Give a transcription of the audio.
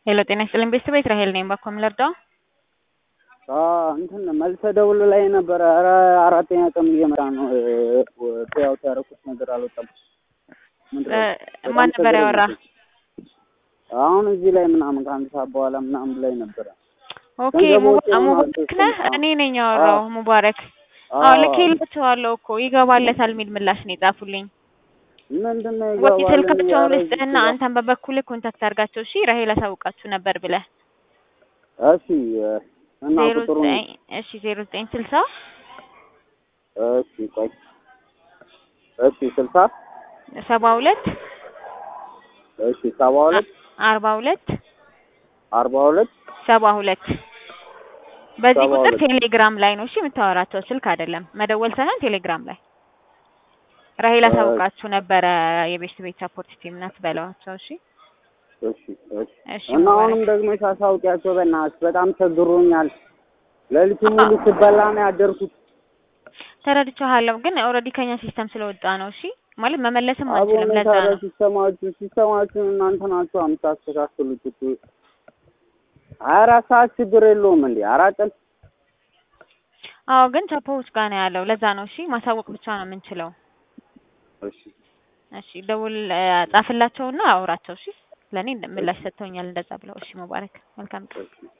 ሄሎ ጤና ይስጥልኝ ቤተሰብ እስራኤል ነኝ። ባኮ ምን ልርዳው? እንትን መልሰ ደውል ላይ ነበረ። ኧረ አራተኛ ቀን እየመጣ ነው። ያውት ያደረኩት ነገር አልወጣም። ማን ነበር ያወራ? አሁን እዚህ ላይ ምናምን ከአንድ ሰዓት በኋላ ምናምን ላይ ነበረ። ኦኬ ሙባረክ ነህ? እኔ ነኝ ያወራው። ሙባረክ አዎ ልኬላቸዋለሁ እኮ ይገባለታል የሚል ምላሽ ነው የጻፉልኝ። ምንድን ነው ወይ ይገባል ስልካቸውን ልስጥህና አንተን በበኩልህ ኮንታክት አድርጋቸው። እሺ ራሄል አሳውቃችሁ ነበር ብለህ እሺ እና ዜሮ ቁጥሩን ዘጠኝ እሺ ዜሮ ዘጠኝ ስልሳ እሺ ቆይ እሺ ስልሳ ሰባ ሁለት እሺ ሰባ ሁለት አርባ ሁለት አርባ ሁለት ሰባ ሁለት በዚህ ሰባ ቁጥር ሁለት ቴሌግራም ላይ ነው እሺ የምታወራቸው፣ ስልክ አይደለም መደወል ሳይሆን ቴሌግራም ላይ ራሄል እሺ። አሳውቃችሁ ነበረ የቤት ቤት ሰፖርት ቲም ናት በለዋቸው። እሺ እሺ እሺ እሺ እና ሙባረክ። አሁንም ደግሞ ሳሳውቂያቸው በእናትሽ በጣም ቸግሮኛል። ሌሊቱን ሙሉ ስበላ ነው ያደርኩት። ተረድቻለሁ፣ ግን ኦልሬዲ ከኛ ሲስተም ስለወጣ ነው። እሺ ማለት መመለስም አቦ አንችልም። ለዛ ታዲያ ነው ሲስተማችሁ ሲስተማችሁን እናንተ ናችሁ የምታስተካክሉት እኮ ሀያ አራት ሰዓት ችግር የለውም እንዴ አራት ቀን አዎ፣ ግን ቻፖዎች ጋር ነው ያለው። ለዛ ነው እሺ ማሳወቅ ብቻ ነው የምንችለው። እሺ እሺ ደውል ጻፍላቸውና አውራቸው። እሺ ለእኔ ምላሽ ሰጥተውኛል እንደዛ ብለው። እሺ ሙባረክ መልካም ቀን። እሺ